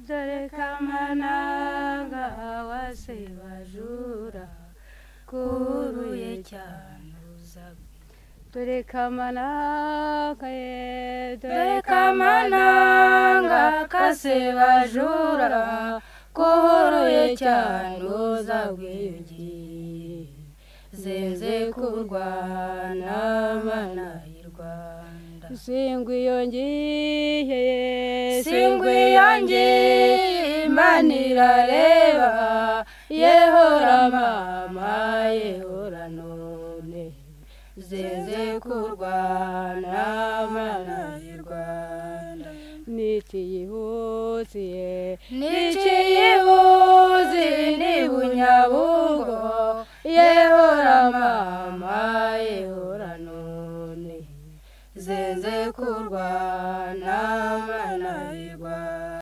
dore kamananga wase bajura kuruye cyane uzaga dore kamananga ye dore kamananga kase bajura kuruye cyane uzagwiyugiye zenze kurwana mana y'u rwanda singwiyongiye singwiyongiye imana irareba yehora mama yehora none zenze kurwana mana y'u rwanda nitiyihutiye niciyibuzi ni bunyabuzi